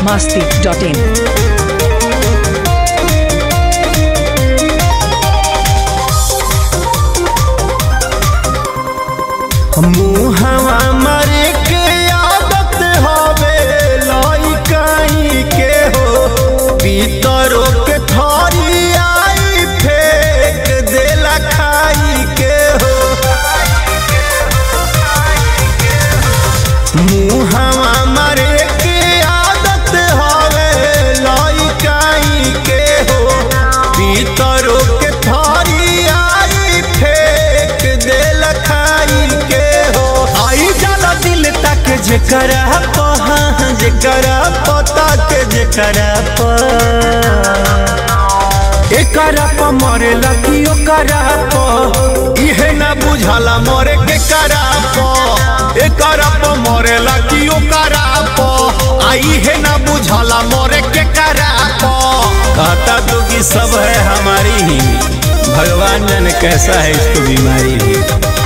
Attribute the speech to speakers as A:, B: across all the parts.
A: biharmasti.in
B: मुहवा मरे के आदत हवे लइकाई के हो पीतरो के थरी आई फेंक देला खाई के हो मुहवा मरे के आदत हवे लइकाई के हो पीतरो के थरी आई फेंक देला खाई के हो आई जाला दिल तक जेकरा पहा जेकरा पता के जेकरा प एकरा प मरेला कि ओकरा प इहे ना बुझाला मरे के करा प एकरा प मरेला कि ओकरा प आ इहे ना बुझाला मरे के करा प कहता तो कि सब है हमारी ही भगवान जाने कैसा है इसको बीमारी भी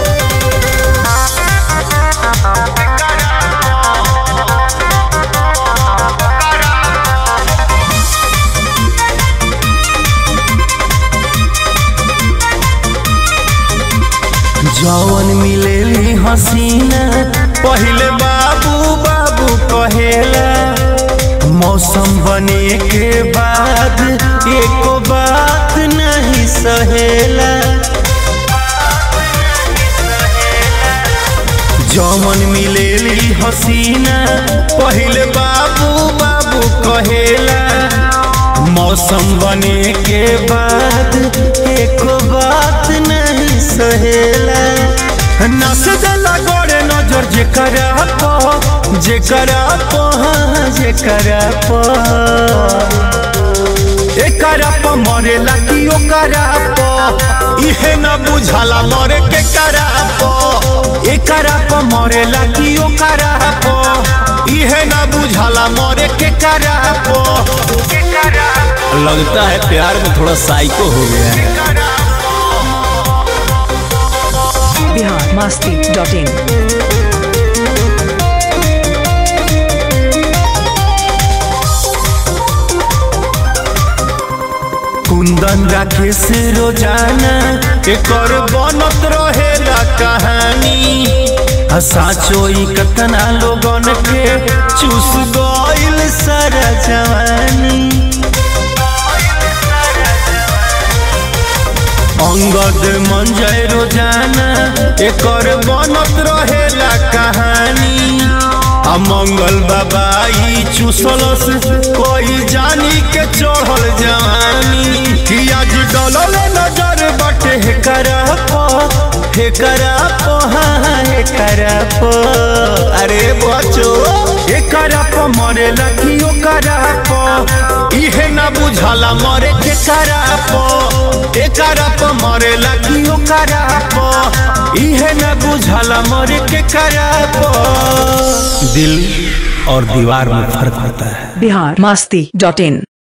B: जौन मिलेली हसीना पहिले बाबू बाबू कहेला मौसम बने के बाद एको बात नहीं सहेला जौन मिलेली हसीना पहिले बाबू बाबू कहेला मौसम बने के बाद एको बात नहीं सहेला नस जला गोरे नजर जेकरा प जेकरा प हाँ, जेकरा प एकरा प मरेला कि ओकरा प इहे न बुझाला मरे के करा प एकरा प मरेला कि ओकरा प इहे न बुझाला मरे के करा प लगता है प्यार में थोड़ा साइको हो गया है
A: biharmasti.in
B: कुंदन राखे से रोजाना एकर बनत रहेला कहानी आ साचो ई कतना लोगन के चूस गइल सारा जवानी अंगद मंजय रोजाना एकर बनत रहेला कहानी आ मंगल बाबा ई चूसलस कोई जानी के चढ़ल जवानी कि आज डलल नजर बटे हे करा प हे करा प हाँ हे करा प अरे बचो हे करा प मरेला कि ओ करा प इहे ना बुझाला मरे के करा प ए करा प मरेला कि ओ करा प इहे ना बुझाला मरे के करा प दिल और दीवार में फर्क होता है
A: biharmasti.in